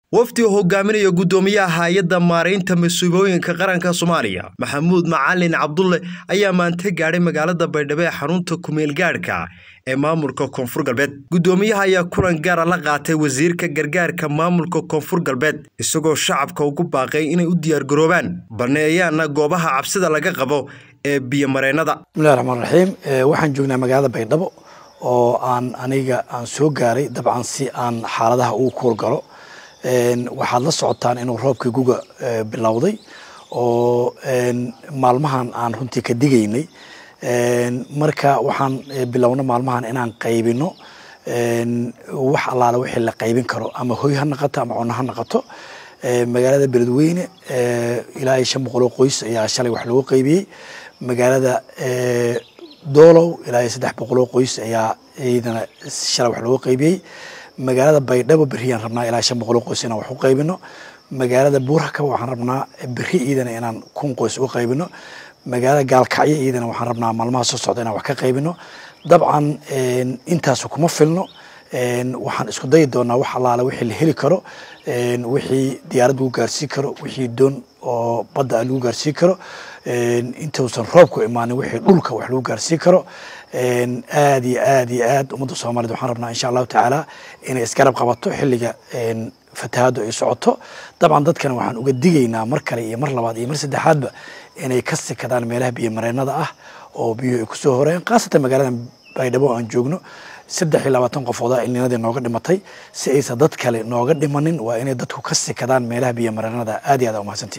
wafdi oo hogaaminaya guddoomiyaha hay-adda maaraynta mas-uuliyooyinka qaranka soomaaliya maxamuud macalin cabdulle ayaa maanta gaadhay magaalada baydhabo ee xarunta kumeelgaadhka ee maamulka koonfur galbeed guddoomiyaha ayaa kulan gaara la qaatay wasiirka gargaarka maamulka koonfur galbeed isagoo shacabka ugu baaqay inay u diyaargaroobaan baneeyaana goobaha cabsida laga qabo ee biyomareennada bismillahi raxmaan raxiim waxaan joognaa magaalada baydhabo oo aan aniga aan soo gaaray dabcan si aan xaaladaha ugu kuurgalo waxaad la socotaan inuu roobkii guga bilowday oo maalmahan aan runtii ka digaynay marka waxaan bilowna maalmahan inaan qaybino wax allaale wixii la qaybin karo ama hoy ha naqato ama cunno ha naqato magaalada beledweyne ilaa iyo shan boqoloo qoys ayaa shalay wax loogu qaybiyey magaalada doolow ilaa iyo saddex boqoloo qoys ayaa iyadana shalay wax loogu qaybiyey magaalada baydhabo beriyaan rabnaa ilaa shan boqoloo qoys inaan wax u qaybino magaalada buurakaba waxaan rabnaa beri iyadana inaan kun qoys u qaybino magaalada gaalkacyo iyadana waxaan rabnaa maalmaha soo socda inaan wax ka qaybino dabcan intaasu kuma filno waxaan isku dayi doonaa wax allaale wixii la heli karo wixii diyaarad lagu gaarsiin karo wixii doon oo badda lagu gaarsiin karo intuusan roobku imaanin wixii dhulka wax lagu gaarsiin karo aad iyo aad iyo aad ummadda soomaaliyed waxaan rabnaa insha allahu tacaala inay isgarab qabato xilliga fatahaaddu ay socoto dabcan dadkana waxaan uga digaynaa mar kale iyo mar labaad iyo mar saddexaadba inay ka sikadaan meelaha biyo mareennada ah oo biyuhu ay kusoo horeen khaasatan magaalada baydhabo aan joogno saddex iyo labaatan qofooda ilninadii nooga dhimatay si aysan dad kale nooga dhimanin waa inay dadku ka sikadaan meelaha biyo mareennada aad iyo aad umahadsantiin